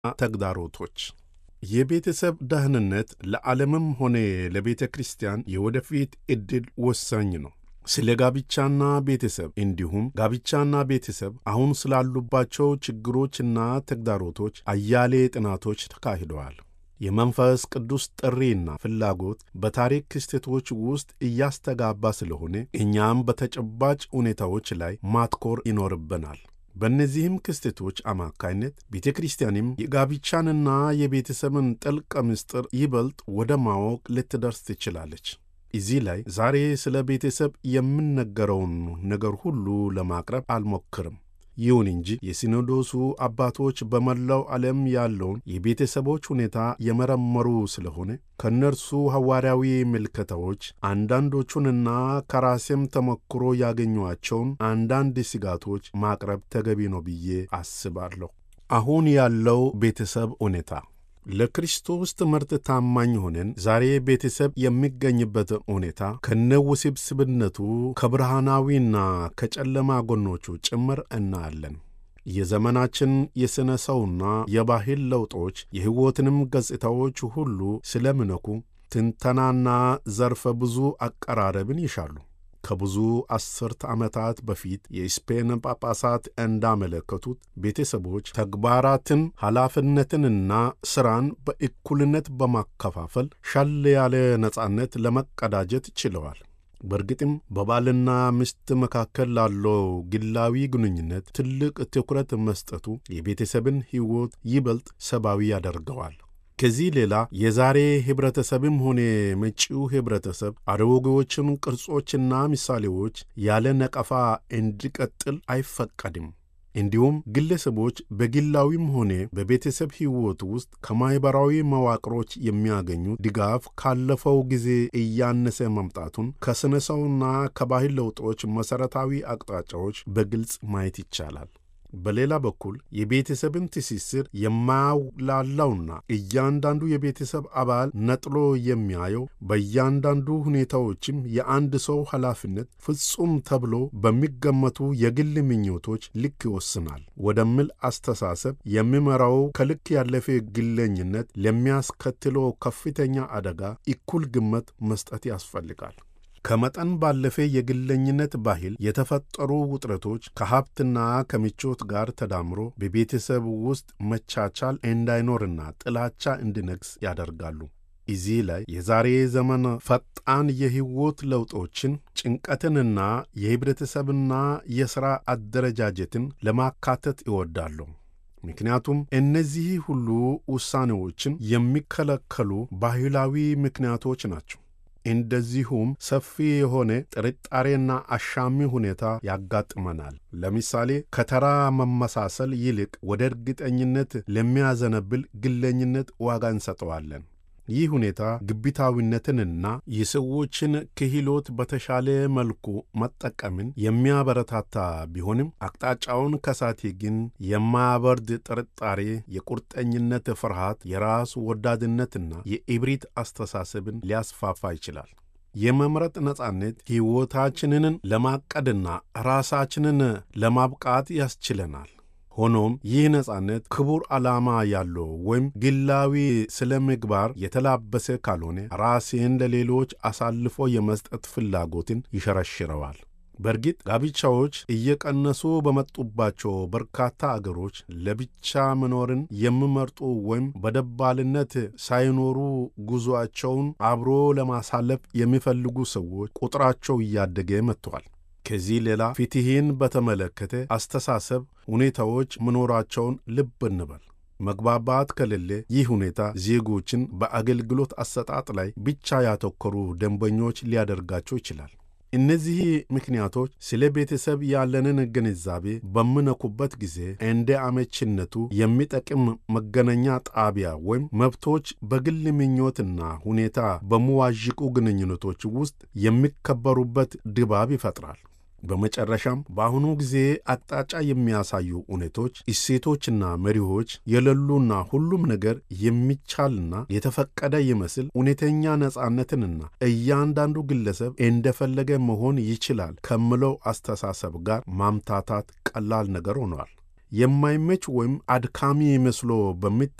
ተግዳሮቶች የቤተሰብ ደህንነት ለዓለምም ሆነ ለቤተ ክርስቲያን የወደፊት ዕድል ወሳኝ ነው። ስለ ጋብቻና ቤተሰብ እንዲሁም ጋብቻና ቤተሰብ አሁን ስላሉባቸው ችግሮችና ተግዳሮቶች አያሌ ጥናቶች ተካሂደዋል። የመንፈስ ቅዱስ ጥሪና ፍላጎት በታሪክ ክስተቶች ውስጥ እያስተጋባ ስለሆነ እኛም በተጨባጭ ሁኔታዎች ላይ ማትኮር ይኖርብናል። በእነዚህም ክስተቶች አማካይነት ቤተ ክርስቲያንም የጋብቻንና የቤተሰብን ጥልቅ ምስጢር ይበልጥ ወደ ማወቅ ልትደርስ ትችላለች። እዚህ ላይ ዛሬ ስለ ቤተሰብ የምነገረውን ነገር ሁሉ ለማቅረብ አልሞክርም። ይሁን እንጂ የሲኖዶሱ አባቶች በመላው ዓለም ያለውን የቤተሰቦች ሁኔታ የመረመሩ ስለሆነ ከእነርሱ ሐዋርያዊ ምልከታዎች አንዳንዶቹንና ከራሴም ተሞክሮ ያገኟቸውን አንዳንድ ስጋቶች ማቅረብ ተገቢ ነው ብዬ አስባለሁ። አሁን ያለው ቤተሰብ ሁኔታ ለክርስቶስ ትምህርት ታማኝ ሆነን ዛሬ ቤተሰብ የሚገኝበት ሁኔታ ከነውስብስብነቱ ከብርሃናዊና ከጨለማ ጎኖቹ ጭምር እናያለን። የዘመናችን የሥነ ሰውና የባህል ለውጦች የሕይወትንም ገጽታዎች ሁሉ ስለሚነኩ ትንተናና ዘርፈ ብዙ አቀራረብን ይሻሉ። ከብዙ አስርተ ዓመታት በፊት የስፔን ጳጳሳት እንዳመለከቱት ቤተሰቦች ተግባራትን፣ ኃላፊነትንና ሥራን በእኩልነት በማከፋፈል ሻል ያለ ነጻነት ለመቀዳጀት ችለዋል። በእርግጥም በባልና ሚስት መካከል ላለው ግላዊ ግንኙነት ትልቅ ትኩረት መስጠቱ የቤተሰብን ሕይወት ይበልጥ ሰብአዊ ያደርገዋል። ከዚህ ሌላ የዛሬ ኅብረተሰብም ሆነ መጪው ኅብረተሰብ አሮጌዎችን ቅርጾችና ምሳሌዎች ያለ ነቀፋ እንዲቀጥል አይፈቀድም። እንዲሁም ግለሰቦች በግላዊም ሆነ በቤተሰብ ሕይወት ውስጥ ከማኅበራዊ መዋቅሮች የሚያገኙ ድጋፍ ካለፈው ጊዜ እያነሰ መምጣቱን ከሥነ ሰውና ከባህል ለውጦች መሠረታዊ አቅጣጫዎች በግልጽ ማየት ይቻላል። በሌላ በኩል የቤተሰብን ትስስር የማያውላላውና እያንዳንዱ የቤተሰብ አባል ነጥሎ የሚያየው በእያንዳንዱ ሁኔታዎችም የአንድ ሰው ኃላፊነት ፍጹም ተብሎ በሚገመቱ የግል ምኞቶች ልክ ይወስናል ወደሚል አስተሳሰብ የሚመራው ከልክ ያለፈ ግለኝነት ለሚያስከትለው ከፍተኛ አደጋ እኩል ግምት መስጠት ያስፈልጋል። ከመጠን ባለፈ የግለኝነት ባህል የተፈጠሩ ውጥረቶች ከሀብትና ከምቾት ጋር ተዳምሮ በቤተሰብ ውስጥ መቻቻል እንዳይኖርና ጥላቻ እንዲነግስ ያደርጋሉ። እዚህ ላይ የዛሬ ዘመን ፈጣን የሕይወት ለውጦችን፣ ጭንቀትንና የኅብረተሰብና የሥራ አደረጃጀትን ለማካተት ይወዳሉ። ምክንያቱም እነዚህ ሁሉ ውሳኔዎችን የሚከለከሉ ባህላዊ ምክንያቶች ናቸው። እንደዚሁም ሰፊ የሆነ ጥርጣሬና አሻሚ ሁኔታ ያጋጥመናል። ለምሳሌ ከተራ መመሳሰል ይልቅ ወደ እርግጠኝነት ለሚያዘነብል ግለኝነት ዋጋ እንሰጠዋለን። ይህ ሁኔታ ግብታዊነትንና የሰዎችን ክህሎት በተሻለ መልኩ መጠቀምን የሚያበረታታ ቢሆንም አቅጣጫውን ከሳቴ ግን የማያበርድ ጥርጣሬ፣ የቁርጠኝነት ፍርሃት፣ የራስ ወዳድነትና የኢብሪት አስተሳሰብን ሊያስፋፋ ይችላል። የመምረጥ ነጻነት ሕይወታችንን ለማቀድና ራሳችንን ለማብቃት ያስችለናል። ሆኖም ይህ ነጻነት ክቡር ዓላማ ያለው ወይም ግላዊ ስለ ምግባር የተላበሰ ካልሆነ ራሴን ለሌሎች አሳልፎ የመስጠት ፍላጎትን ይሸረሽረዋል። በእርግጥ ጋብቻዎች እየቀነሱ በመጡባቸው በርካታ አገሮች ለብቻ መኖርን የሚመርጡ ወይም በደባልነት ሳይኖሩ ጉዞአቸውን አብሮ ለማሳለፍ የሚፈልጉ ሰዎች ቁጥራቸው እያደገ መጥተዋል። ከዚህ ሌላ ፍትሕን በተመለከተ አስተሳሰብ ሁኔታዎች መኖራቸውን ልብ እንበል። መግባባት ከሌለ ይህ ሁኔታ ዜጎችን በአገልግሎት አሰጣጥ ላይ ብቻ ያተኮሩ ደንበኞች ሊያደርጋቸው ይችላል። እነዚህ ምክንያቶች ስለ ቤተሰብ ያለንን ግንዛቤ በምነኩበት ጊዜ እንደ አመችነቱ የሚጠቅም መገናኛ ጣቢያ ወይም መብቶች በግል ምኞትና ሁኔታ በመዋዥቁ ግንኙነቶች ውስጥ የሚከበሩበት ድባብ ይፈጥራል። በመጨረሻም በአሁኑ ጊዜ አቅጣጫ የሚያሳዩ እውነቶች፣ እሴቶችና መሪዎች የሌሉና ሁሉም ነገር የሚቻልና የተፈቀደ ይመስል እውነተኛ ነጻነትንና እያንዳንዱ ግለሰብ እንደፈለገ መሆን ይችላል ከምለው አስተሳሰብ ጋር ማምታታት ቀላል ነገር ሆኗል። የማይመች ወይም አድካሚ መስሎ በሚ